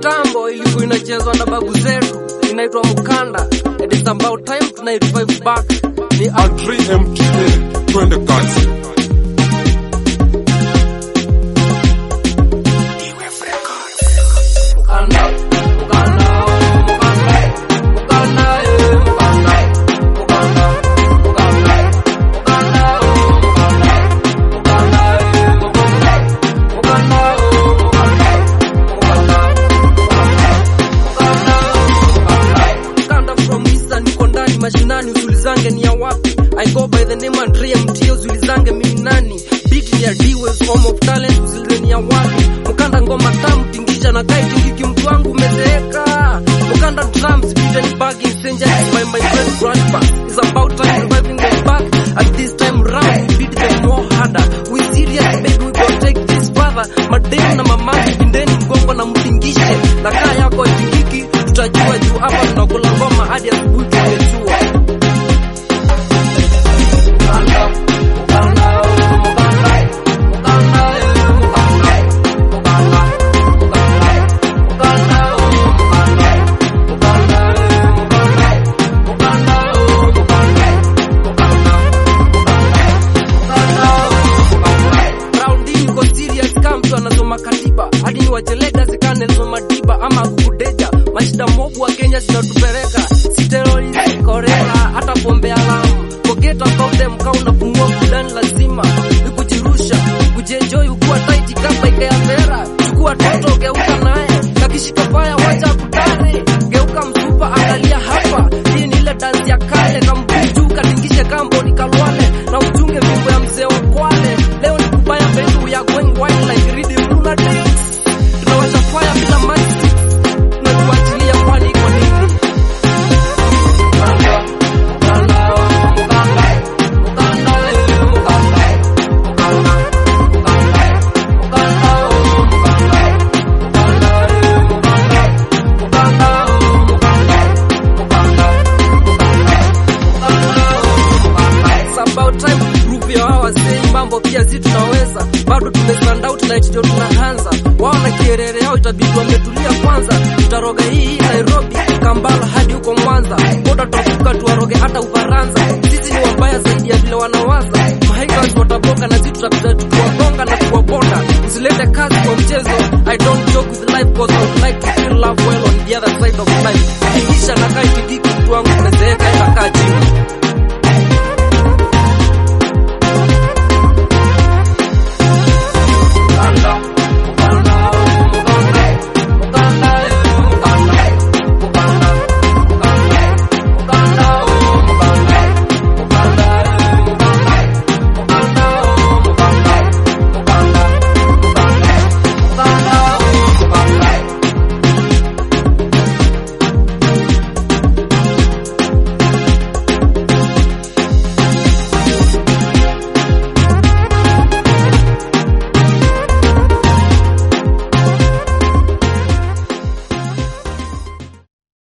kitambo ilikuwa inachezwa na babu zetu, inaitwa mukanda. It is about time tuna revive back. Ni Antri MTA, twende kazi. mukanda, mukanda, mukanda, mukanda, eh, mukanda, mukanda, mukanda, mukanda, oh, mukanda, mukanda, eh, mukanda, mukanda, oh, mukanda, mukanda, mukanda, mukanda, mukanda from Eastern, niko ndani mashinani, usulizange ni ya wapi? I go by the name Andre MT, usulizange mimi nani? Beat ni ya D-Waves, form of talent, usulize ni ya wapi? Mukanda ngoma tamu, tingisha na kai tingiki, mtu wangu umezeeka. Mukanda drums, beat and bagging, centuries by my friend grandpa. It's about time reviving them back. At this time round, we beat them more harder. We serious baby, we gon' take this further. Mademu na mamaki, bindeni mgongo na mtingishe. Na kaa yako itingiki, tutajua juu hapa tunakula ngoma hadi asubuhi tumejua. Mukanda, mukanda, oh, mukanda, mukanda, eh, mukanda, mukanda, mukanda, mukanda, oh, mukanda, mukanda, eh, mukanda, mukanda, oh, mukanda, mukanda, mukanda, mukanda. Round hii iko serious kama mtu anasoma katiba hadi ni wachelega zika Nelson Madiba ama kukudeja mashida mobu wa Kenya zinatupeleka si terrorist korela hata pombe alamu forget about them kama unapumua fulani lazima ni kujirusha kujienjoy ukiwa tight kama ike ya vera chukua toto geuka naye kakishika faya wacha kutare geuka msupa angalia hapa hii ni ile dance ya kale kambuju katingishe kambo ni kalwale na uchunge mimbo ya mzee wa kwale leo ni kubaya bendu ya going wild like rhythm lunatics tunawasha fire bila match na kuachilia kwani iko nini Mukanda, mukanda, mukanda, mukanda, eh, mukanda, mukanda, mukanda, mukanda, oh, mukanda, mukanda, eh, mukanda, mukanda, oh, mukanda, mukanda, mukanda, mukanda, oh, mukanda. It's about time to prove ya hawa wasei mambo pia zi tunaweza bado tumestand out na ndio tunaanza wao na kierere yao itabidi wametulia kwanza tutaroga hii hii Nairobi Kampala hadi huko Mwanza boda tutavuka tuwaroge hata Ufaransa sisi ni wabaya zaidi ya vile wanawaza mahaikers wataboka na sisi tutapita tukiwagonga na kuwabonda usilete kazi kwa mchezo I don't joke with life cause I would like to feel love well on the other side of life kisha nakaa ikidiki mtu wangu umezeeka enda kaa chini